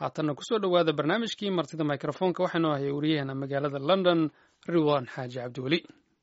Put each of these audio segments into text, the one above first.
haatanna kusoo dhowaada barnaamijkii martida mikrofoonka waxaanu ahay wariyaheena magaalada london riwan xaaji cabdiweli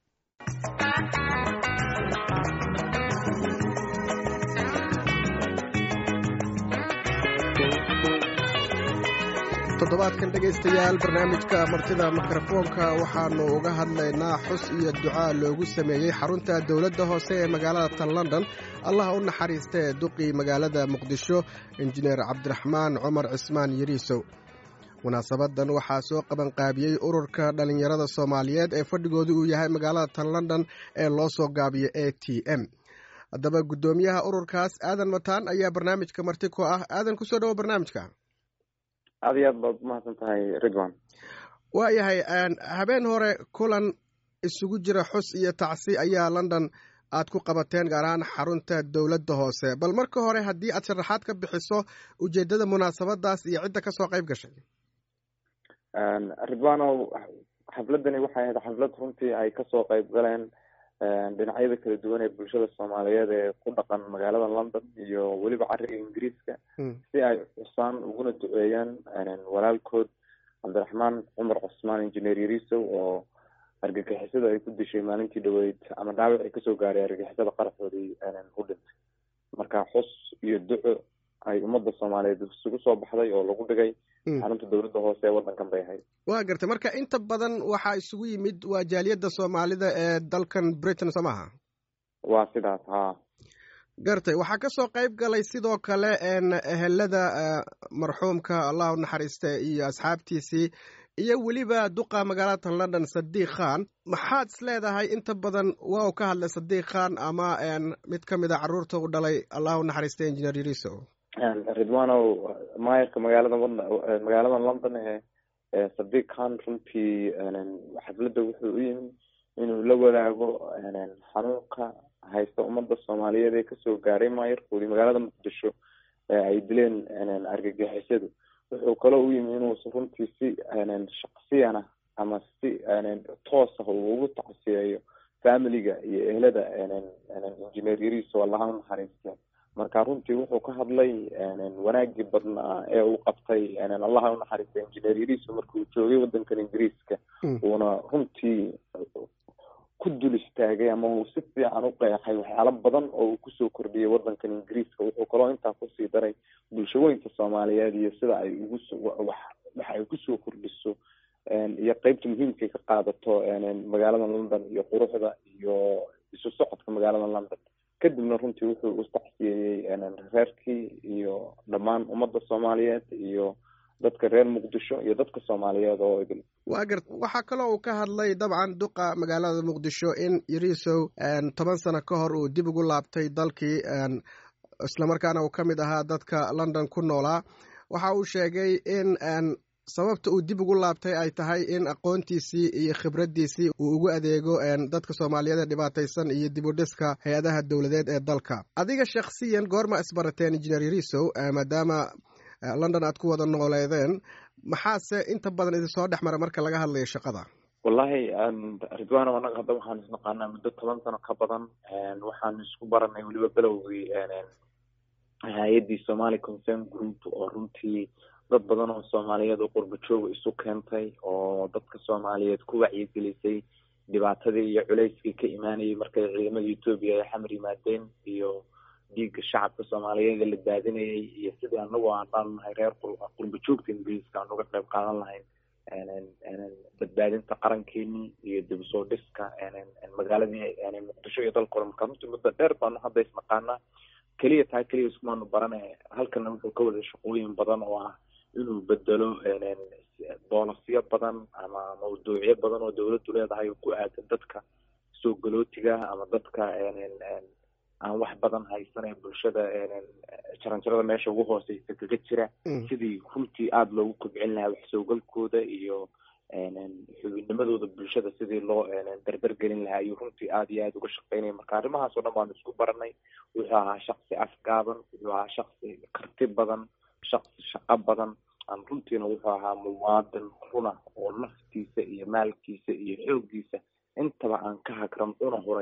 toddobaadkan dhegaystayaal barnaamijka martida mikrofoonka waxaannu uga hadlaynaa xus iyo ducaa loogu sameeyey xarunta dowladda hoose ee magaalada tan london allaha u naxariistee duqii magaalada muqdisho injineer cabdiraxmaan cumar cismaan yariisow munaasabadan waxaa soo qabanqaabiyey ururka dhallinyarada soomaaliyeed ee fadhigoodu uu yahay magaalada tan london ee loo soo gaabiyo a t m haddaba guddoomiyaha ururkaas aadan mataan ayaa barnaamijka marti ku ah aadan kusoo dhawo barnaamijka aad iyo aad baad umahadsan tahay ridwan waayahay habeen hore kulan isugu jira xus iyo tacsi ayaa london aad ku qabateen gaar ahaan xarunta dowladda hoose bal marka hore haddii aad sharaxaad ka bixiso ujeeddada munaasabadaas iyo cidda kasoo qayb gashay ridwanow xafladani waxay ahayd xaflad runtii ay kasoo qayb galeen dhinacyada kala duwan ee bulshada soomaaliyeed ee ku dhaqan magaalada london iyo weliba cariga ingiriiska si ay xusaan uguna duceeyaan walaalkood cabdiraxmaan cumar cusmaan engineer yarisow oo argagixisada ay ku dishay maalintii dhaweyd ama dhaawac ay kasoo gaaray argagixisada qaraxoodii u dhintay marka xus iyo duco ay ummadda soomaaliyeed isugu soo baxday oo lagu dhigay xarunta dowladda hoose ee waddankan bay ahayd waa gartay marka inta badan waxaa isugu yimid waa jaaliyadda soomaalida ee dalkan britain soo maaha waa sidaas haa gartay waxaa kasoo qayb galay sidoo kale ehelada marxuumka allah u naxariiste iyo asxaabtiisii iyo weliba duqa magaalada london sadiiq khan maxaad is leedahay inta badan waa uu ka hadlay sadiiq khan ama mid ka mid a carruurta u dhalay allah u naxariiste engineer yariso ridwanow maayarka magaalada magaalada london ee sadiiq khan runtii xafladda wuxuu u yimi inuu la wadaago xanuunka haysta ummadda soomaaliyeed ee kasoo gaaray maayarkoodii magaalada muqdisho ee ay dileen argagixisadu wuxuu kaloo u yimi inuu runtii si shaksiyana ama si toos ah uu ugu tacsiyeeyo familiga iyo ehlada engineer yariso allaha u naxariiste marka runtii wuxuu ka hadlay wanaagii badnaa ee uu qabtay allaha u naxariistay engineer yariso markuu joogay waddankan ingiriiska uuna runtii ku dul istaagay ama uu si fiican u qeexay waxyaalo badan oo uu kusoo kordhiyay waddankan ingiriiska wuxuu kaloo intaa kusii daray bulshooyinka soomaaliyeed iyo sida ay ugu waxa ay kusoo kordhiso iyo qeybta muhiimkay ka qaadato magaalada london iyo quruxda iyo isu socodka magaalada london kadibna runtii wuxuu u tacsiyeeyey reerkii iyo dhammaan ummadda soomaaliyeed iyo dadka reer muqdisho iyo dadka soomaaliyeed oo idil waa gart waxaa kaloo uu ka hadlay dabcan duqa magaalada muqdisho in yarisow toban sano ka hor uu dib ugu laabtay dalkii islamarkaana uu ka mid ahaa dadka london ku noolaa waxa uu sheegay in sababta uu dib ugu laabtay ay tahay in aqoontiisii iyo khibraddiisii uu ugu adeego dadka soomaaliyeed ee dhibaataysan iyo dib u dhiska hay-adaha dowladeed ee dalka adiga shakhsiyan goorma isbarateen engineer yarisow maadaama london aad ku wada nooleedeen maxaase inta badan idin soo dhex mara marka laga hadlayo shaqada wallahi ridwano anaga hadda waxaan isnaqaanaa muddo toban sano ka badan waxaan isku baranay weliba belowgii hay-addii somali concern group oo runtii dad badan oo soomaaliyeed oo qurba jooga isu keentay oo dadka soomaaliyeed ku wacyigelisay dhibaatadii iyo culeyskii ka imaanayay markay ciidamada etoobiya ay xamar yimaadeen iyo dhiigga shacabka soomaaliyeed la daadinayay iyo sidii anagu aan dhaan nahay reer qurba joogta ingiriiska aan uga qayb qaadan lahayn badbaadinta qarankeeni iyo dib usoo dhiska magaaladii muqdisho iyo dalka hore marka runtii muddo dheer baanu hadda isnaqaanaa keliya taa keliya iskumaanu barane halkana wuxuu ka wada shaqooyin badan oo ah inuu bedelo boolasyo badan ama mawduucyo badan oo dawladdu leedahay ku aadan dadka soo galootiga ama dadka aan wax badan haysanay bulshada jaranjarada meesha ugu hooseysa kaga jira sidii runtii aada loogu kobcin lahaa wax soogalkooda iyo xubinnimadooda bulshada sidii loo dardar gelin lahaa ayuu runtii aada iyo aada uga shaqeynaya marka arrimahaas oo dhan baanu isku baranay wuxuu ahaa shaksi afgaaban wuxuu ahaa shaksi karti badan shaksi shaqo badan aan runtiina wuxuu ahaa muwaadin runa oo naftiisa iyo maalkiisa iyo xooggiisa intaba aan ka hagran una huray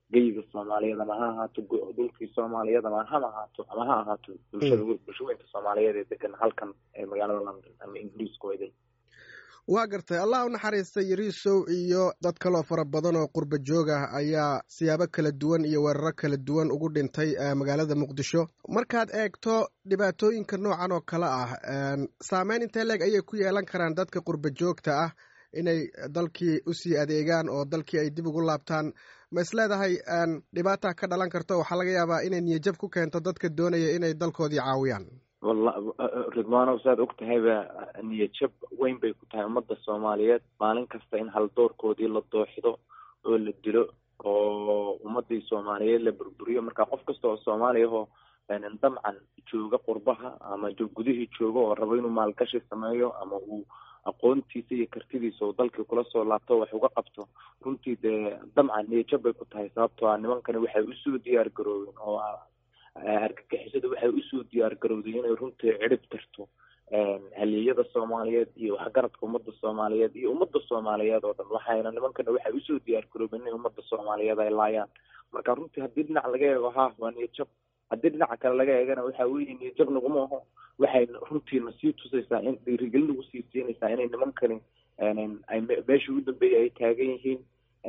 geyiga soomaaliyeed ama ha ahaato dhulkii soomaaliyeed ama hama ahaato ama ha ahaato bulshada bulshooyinka soomaaliyeed ee degan halkan ee magaalada london ama ingiriiska weyday waa gartay allah u naxariista yariisow iyo dad kaloo fara badan oo qurba joog ah ayaa siyaabo kala duwan iyo weeraro kala duwan ugu dhintay magaalada muqdisho markaad eegto dhibaatooyinka noocan oo kale ah saameyn intee leeg ayay ku yeelan karaan dadka qurba joogta ah inay dalkii usii adeegaan oo dalkii ay dib ugu laabtaan ma is leedahay dhibaata ka dhalan karto waxaa laga yaabaa inay niyajab ku keento dadka doonaya inay dalkoodii caawiyaan walla ridwaanow saad og tahayba niyajab weyn bay ku tahay ummadda soomaaliyeed maalin kasta in haldoorkoodii la dooxido oo la dilo oo ummadii soomaaliyeed la burburiyo marka qof kasta oo soomaaliyahoo damcan jooga qurbaha ama gudihii jooga oo rabo inuu maalgashi sameeyo ama uu aqoontiisa iyo kartidiisa uu dalkii kula soo laabto wax uga qabto runtii dee damcan niyajab bay ku tahay sababtoo ah nimankani waxay usoo diyaar garoobeen oo argagixisada waxay usoo diyaar garowday inay runtii cirib tirto haliyada soomaaliyeed iyo waxgaradka ummadda soomaaliyeed iyo ummadda soomaaliyeed oo dhan waxayna nimankana waxay usoo diyaar garoobeen inay ummadda soomaaliyeed ay laayaan marka runtii haddii dhinac laga eego ha waa niyajab haddii dhinaca kale laga eegana waxa weeye niyajab naguma aho waxay runtiina sii tusaysaa in dhiirigelin nagu sii siinaysaa inay nimankani ay meeshii ugu dambeeyay ay taagan yihiin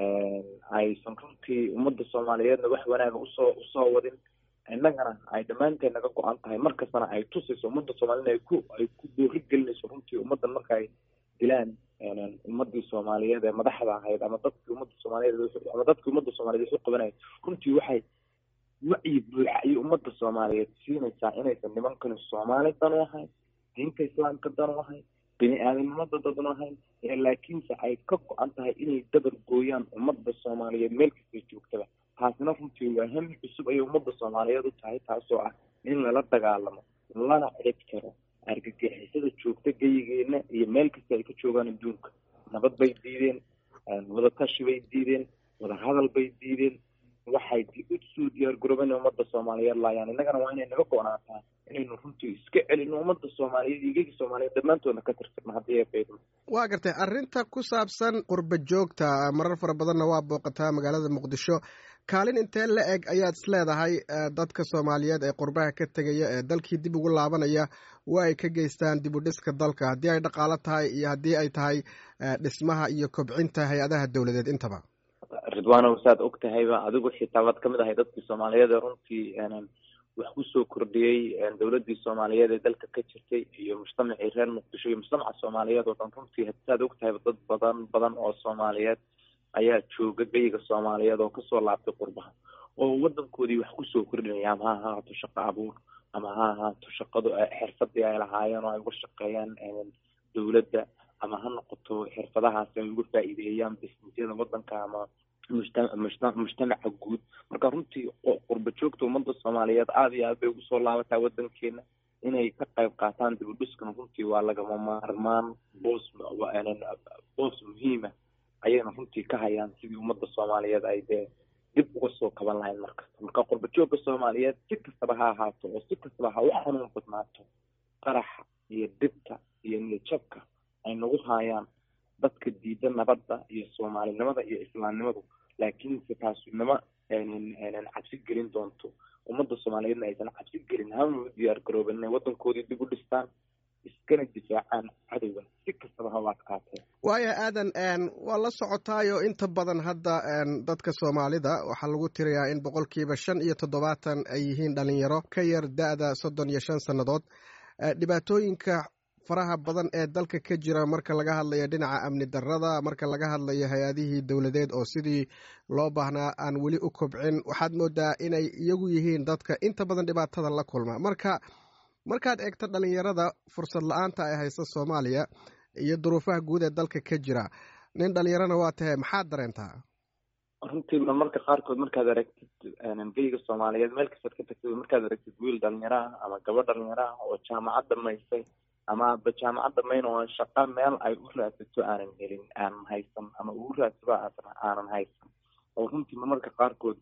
aysan runtii ummadda soomaaliyeedna wax wanaaga usoo usoo wadin innagana ay dhammaanteed naga go-an tahay markastana ay tusayso ummadda soomaaliyed ay ku ay ku boori gelinayso runtii ummaddan marka ay dilaan ummadii soomaaliyeed ee madaxda ahayd ama dadkii ummadda soomaaliyeed ama dadkii ummadda soomaliyeed waxu qabanayay runtii waxay wacyi buuxa ayay ummadda soomaaliyeed siinaysaa inaysan nimankani soomaali dan u ahayn diinta islaamka dan u ahayn bini aadamnimada dadan u ahayn laakiinse ay ka go-an tahay inay dabar gooyaan ummadda soomaaliyeed meel kastay joogtaba taasina runtii waa hami cusub ayay ummadda soomaaliyeed u tahay taasoo ah in lala dagaalamo lana cid karo argagixisada joogta geyigeena iyo meel kasta ay ka joogaan adduunka nabad bay diideen wadatashi bay diideen wadahadal bay diideen waxay usoo diyaar garoobeen ummadda soomaaliyeed laayaan innagana waa inay naga go-naataa inaynu runtii iska celino ummadda soomaaliyeed iyo geegi soomaaliyeed dhammaantoodna ka tirtirno haddii ay beydmo waa gartay arrinta ku saabsan qurba joogta marar fara badanna waa booqataa magaalada muqdisho kaalin intee la eg ayaad is leedahay dadka soomaaliyeed ee qurbaha ka tegaya ee dalkii dib ugu laabanaya waa ay ka geystaan dib u dhiska dalka haddii ay dhaqaalo tahay iyo haddii ay tahay dhismaha iyo kobcinta hay-adaha dowladeed intaba ridwaanow saad og tahayba adigu xitaa waad kamid ahay dadkii soomaaliyeed ee runtii wax kusoo kordhiyey dowladii soomaaliyeed ee dalka ka jirtay iyo mujtamacii reer muqdisho iyo mujtamaca soomaaliyeed oo dhan runtii saad og tahayba dad badan badan oo soomaaliyeed ayaa jooga geyiga soomaaliyeed oo kasoo laabtay qurbaha oo wadankoodii wax kusoo kordhinaya ama ha ahaato shaqo abuur ama ha ahaato shaqadu xirfadii ay lahaayeen oo ay uga shaqeeyaan dowladda ama ha noqoto xirfadahaasi ay uga faa'iideeyaan bisnisyada wadanka ama mujtamaca guud marka runtii qurba joogta ummadda soomaaliyeed aada iyo aad bay ugu soo laabataa wadankeena inay ka qayb qaataan dib u dhiskan runtii waa lagama maarmaan boos boos muhiima ayayna runtii ka hayaan sidii ummadda soomaaliyeed ay dee dib uga soo kaban lahayn markasta marka qurba joogka soomaaliyeed si kastaba ha ahaato oo si kastaba ha u xanuun badnaato qaraxa iyo dhibta iyo niyajabka ay nagu haayaan dadka diida nabadda iyo soomaalinimada iyo islaamnimadu laakiinse taasu nama cabsi gelin doonto ummadda soomaaliyeedna aysan cabsi gelin hama u diyaar garooben inay wadankoodii dib u dhistaan iskana difaacaan cadowga si kastaba ha u adkaatee waaya aadan waa la socotaayo inta badan hadda dadka soomaalida waxaa lagu tirayaa in boqolkiiba shan iyo toddobaatan ay yihiin dhalinyaro ka yar da-da soddon iyo shan sannadood dhibaatooyinka faraha badan ee dalka ka jira marka laga hadlayo dhinaca amni darada marka laga hadlayo hay-adihii dowladeed oo sidii loo baahnaa aan weli u kobcin waxaad moodaa inay iyagu yihiin dadka inta badan dhibaatada la kulma marka markaad eegto dhalinyarada fursad la-aanta ay haysta soomaaliya iyo duruufaha guud ee dalka ka jira nin dhalinyarana waa tahay maxaad dareentaa runtii marmarka qaarkood markaad aragtid geyga soomaaliyeed meel kastaad ka tagtid markaad aragtid wiil dhalinyaro ah ama gabadh dhalinyaro ah oo jaamacad dhamaysay ama aba jaamacad dhamayn oo shaqa meel ay u raadsato aanan helin aanan haysan ama ugu raadsado aanan haysan oo runtii marmarka qaarkood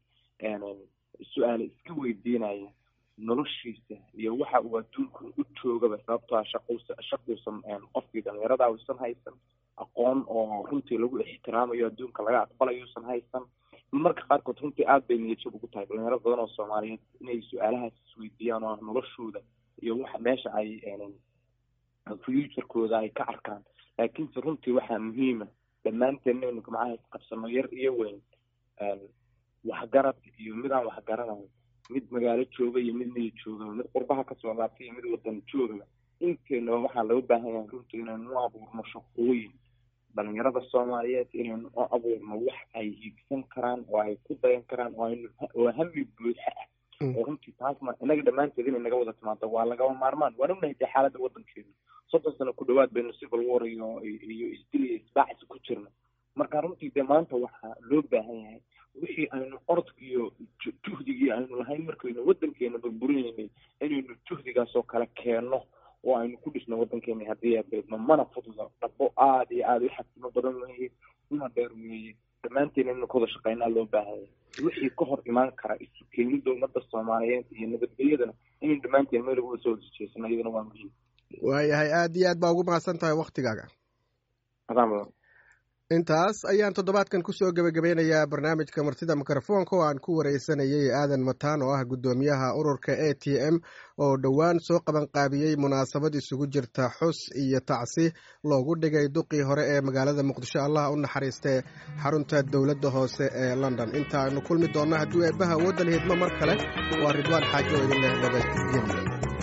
su-aale iska weydiinaya noloshiisa iyo waxa uu adduunka u joogaba sababtoo ah shaqus shaquusan qofkii dhalinyarada uusan haysan aqoon oo runtii lagu ixtiraamayo adduunka laga aqbalayuusan haysan marka qaarkood runtii aada bay niyadjab ugu tahay dhalinyaro badan oo soomaaliyeed inay su-aalahaas isweydiiyaan oo noloshooda iyo waxa meesha ay futurekooda ay ka arkaan laakiinse runtii waxaa muhiima dhammaanteen inaynu gacmaha isqabsano yar iyo weyn waxgarad iyo mid aan waxgaranayn mid magaalo jooga iyo mid miya jooga mid qurbaha kasoo laabtay iyo mid wadan joogaba inteenaba waxaa loo baahan yahay runtii inaynu u abuurno shaqooyin dhalinyarada soomaaliyeed inaynu u abuurno wax ay hiigsan karaan oo ay ku dayan karaan oo aynu oo hami buuxa ah oo runtii taasma inaga dhammaanteed inay naga wada timaado waa lagaba maarmaan waan ognahay dee xaaladda wadankeena soddon sano ku dhawaad baynu civil war iyo iyo isdil iyo isbaacsi ku jirna marka runtii dee maanta waxaa loo baahan yahay wixii aynu orodka iyo juhdigii aynu lahayn markaynu wadankeena burburinaynay inaynu juhdigaas oo kale keenno oo aynu ku dhisno wadankeena haddii abeedno mana fududa dhabo aada iyo aada u xasimo badan weeye una dheer weeye dhammaanteen inaynu ka wada shaqeynaa loo baahanya wixii ka hor imaan kara isu keenida ummadda soomaaliyeed iyo nabadgelyadana inaynu dhammaanteen meel uga soo horjeesano iyadana waa muhiim waayahay aada iyo aad baa ugu mahadsan tahay waktigaaga adaan badan intaas ayaan toddobaadkan kusoo gebagabeynayaa barnaamijka martida mikrofoonka oo aan ku wareysanayay aadan mataan oo ah guddoomiyaha ururka a t m oo dhowaan soo qabanqaabiyey munaasabad isugu jirta xus iyo tacsi loogu dhigay duqii hore ee magaalada muqdisho allah u naxariistee xarunta dowladda hoose ee london intaanu kulmi doonno hadduu eebbaha awoodda laheedmo mar kale waa ridwaan xaajo idin leh nabadgelya